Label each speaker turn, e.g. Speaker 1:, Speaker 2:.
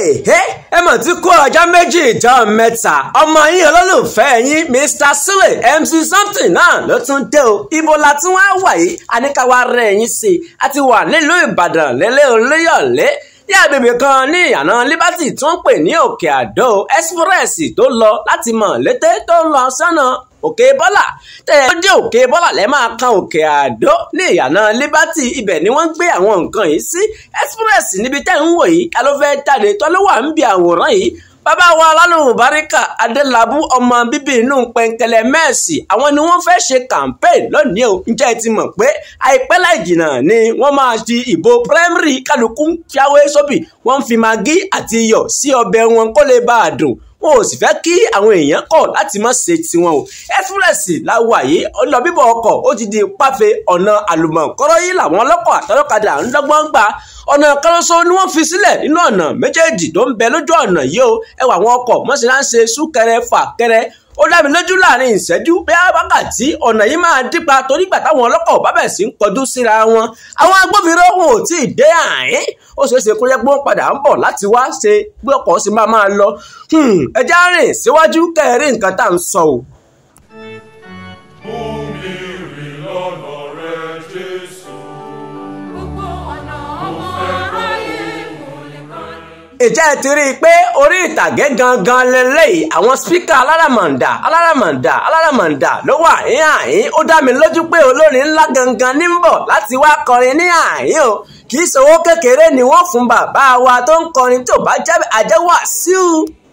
Speaker 1: ẹ mọ̀ tí kó ọjọ́ méjì ìjọ mẹ́ta ọmọ yín olólùfẹ́ yín Mr. Sule MC something náà ló tún dé o ibo la tún wá wà yìí àníkàwá rẹ̀ yín sí i a ti wà nílùú Ìbàdàn lélẹ́ olóyọ̀lé ní agbègbè kan ní ìyànà Liberty tó ń pè ní Òkè Àdó express tó lọ láti mọ̀ létí tó ń lọ sọ́nà òkè bọ́là tẹ́ ẹ dé òkè bọ́là lẹ́ máa kan òkè àdó ní ìyànà liberty ibẹ̀ ni wọ́n ń gbé àwọn nǹkan yìí sí express níbi tẹ́ ń wò yìí ká ló fẹ́ jáde tó ló wà ń bi àwòrán yìí bàbá wa alálùmù baríkà adélábù ọmọ bíbí inú pẹ̀ǹkẹ̀lẹ̀ mẹ́ẹ̀sì àwọn ni wọ́n fẹ́ ṣe campaign lónìí o ǹjẹ́ ẹ ti mọ̀ pé àìpẹ́ láì jìnnà ni wọ́n máa di ìbò primary kálukú jáwé sóbì wọ́n fi magí àti iyọ̀ sí ọbẹ̀ wọn kó lè bá a dùn wọn ò sì fẹ́ kí àwọn èèyàn kọ̀ láti má ṣe tiwọn o ẹ́fúrẹ́sì láwà yìí ọlọ bíbọ̀ ọkọ̀ ó ti di páfe ọ̀nà àlùmọ̀kọ́rọ́ yìí làwọn ọlọ́kọ̀ àtọlọ́kadà ń dọ́gbọ́n gbà ọ̀nà kọ́lọ́sọ ni wọ́n fi sílẹ̀ nínú ọ̀nà méjèèjì tó ń bẹ lójú ọ̀nà yìí o ẹwà àwọn ọkọ̀ mọ́sí náà ń ṣe súnkẹrẹ fàkẹrẹ ó dá mi lójú láàrin ìṣẹ́jú bí wákàtí ọ̀nà yìí máa dípa torí gbà táwọn ọlọ́kọ̀ bá bẹ̀ sí ń kọjú síra wọn àwọn agbófinró wọn ò tí ì dé àárín ó ṣeé ṣe kó yẹ pé wọ́n padà ń bọ̀ láti wá ṣe bí ọkọ̀ sì máa máa lọ ẹjẹ́ rìn síwájú kẹrin nǹkan tá à ń sọ o.
Speaker 2: Mú mi rìn lọ́nà rẹ, Jésù.
Speaker 3: Gbogbo ọ̀nà ọmọ aráyé kò lè kọ́ni.
Speaker 1: ìjẹ́ ẹ ti rí i pé orí ìtàgé gangan lélẹ́yìí àwọn spíkà aláràmàǹdà aláràmàǹdà aláràmàǹdà ló wà ní àyín ó dá mi lójú pé olórin ńlá gangan ní ń bọ̀ láti wá kọrin ní àyín o kì í ṣòwò kékeré ni wọ́n fún bàbá wa tó ń kọrin tó bá jẹ́ àjẹwà síu